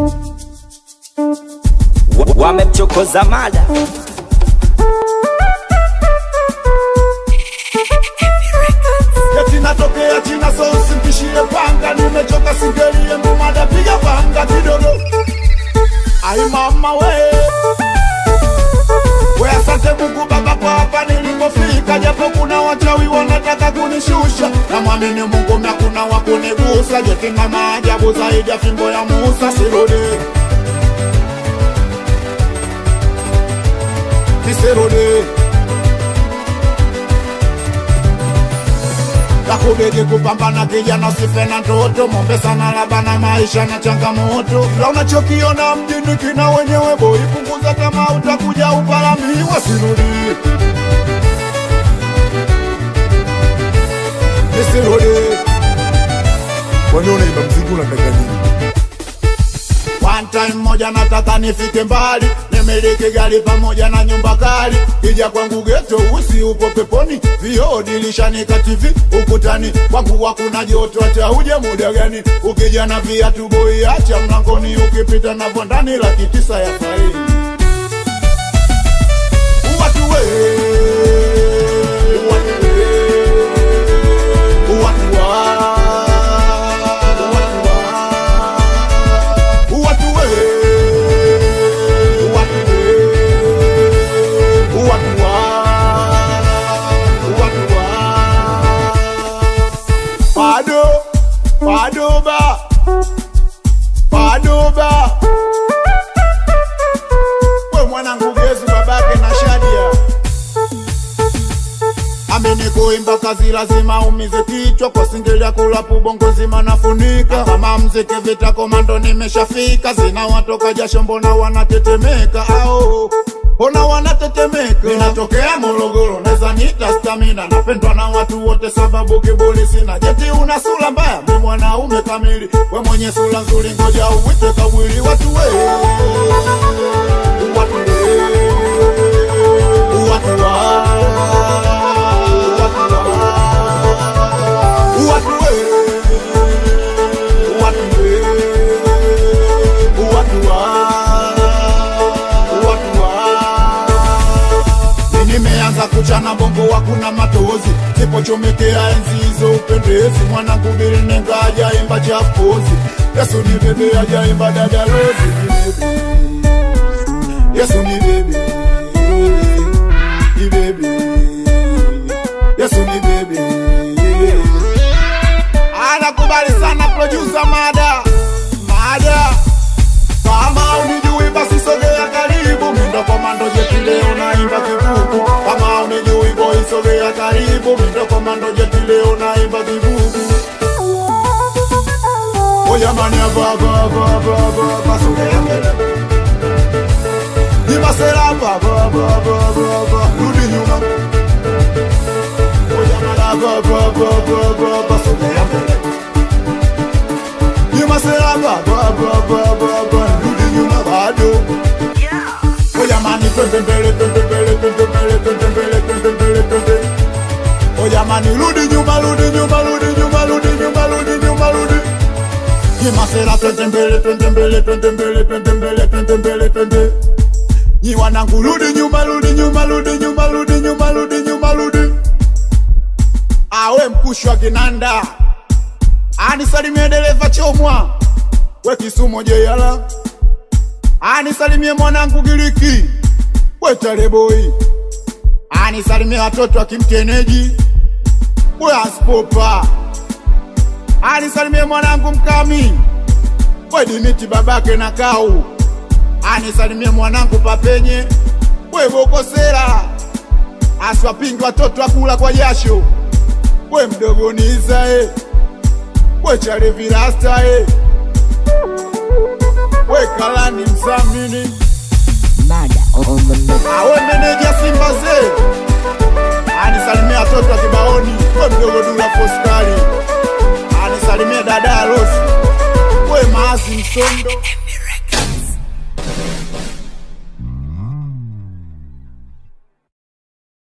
Wa- wamemchokoza mada Eti natokea China so usimtishie panga, nimechoka singelie mbumada, piga panga kidogo. Ai mama we we, asante Mungu Baba kwa hapa nilipofika, japo kuna wachawi wanataka kunishusha, na mwamini Mungu mna kuna wa kunigusa, jeti na maajabu zaidi ya fimbo ya Musa, sirudi nisirudi Nakubidi kupambana kijana, usife na ndoto, mombe sana laba na maisha na changamoto. La unachokiona mjini kina wenyewe boy, punguza tamaa, utakuja upalamiwa, sirudi nisirudi. Kwani unaimba mziki unataka nini? One time moja nataka nifike mbali, nimiliki gari pamoja na nyumba kali. Kija kwangu geto usi upo peponi, vioo dirishanika TV ukutani. Kwangu hakuna joto hata uje muda gani, ukija na viatu boy acha mlangoni, ukipita navyo ndani laki tisa ya faini. Watu we, watu we, watu wa, watu wa. Watu we, watu we, watu wa, watu wa. Bado, bado ba, bado ba. We mwanangu gezi babake na Shadia amini kuimba kazi lazima umize kichwa kwa singeli ya kulapu bongo zima nafunika kama mziki vita komando nimeshafika zina watoka jasho mbona wanatetemeka ao mbona wanatetemeka ninatokea Morogoro neza nita stamina napendwa na watu wote sababu kiburi sina jeti una sura mbaya mi mwanaume kamili we mwenye sura nzuri ngoja uwite kawili watu we watu we watu wa nimeanza kuchana bongo wakuna matozi sipochomekea enzi hizo upendezi mwanangu bilinenga ajaimba chapozi yesu ni bebe ajaimba dada rozi yesu ni bebe ni bebe yesu ni bebe anakubali sana producer mada mada kama unijui basi sogea karibu mindo komando jeti leo naimba kibubu kama unijui boy sogea karibu mindo komando jeti leo naimba kibubu oyamani ababababababa sogea mbele Nimasera babababababa rudi nyuma oyamani ababababababa sogea mbele Nimasera babababababa rudi nyuma bado Oya mani twende mbele twende mbele twende mbele twende mbele twende mbele twende Oya mani rudi nyuma rudi nyuma rudi nyuma rudi nyuma rudi nyuma rudi Nimasera twende mbele twende mbele twende mbele twende mbele twende mbele twende Nyi wanangu rudi nyuma rudi nyuma rudi nyuma rudi nyuma rudi nyuma rudi Awe mkushwa kinanda anisalimie dereva chomwa we Kisumo jeyala anisalimie mwanangu Giriki we Tareboi anisalimie watoto wa kimteneji we Aspopa anisalimie mwanangu Mkami we Dimiti babake na Kau anisalimie mwanangu Papenye we Bokosera aswapingi watoto akula kwa jasho we mdogo Nizae we Chale Virasta eh. we Kalani Msamini Mada on the mix. awe meneja Simba ze anisalimia watoto wa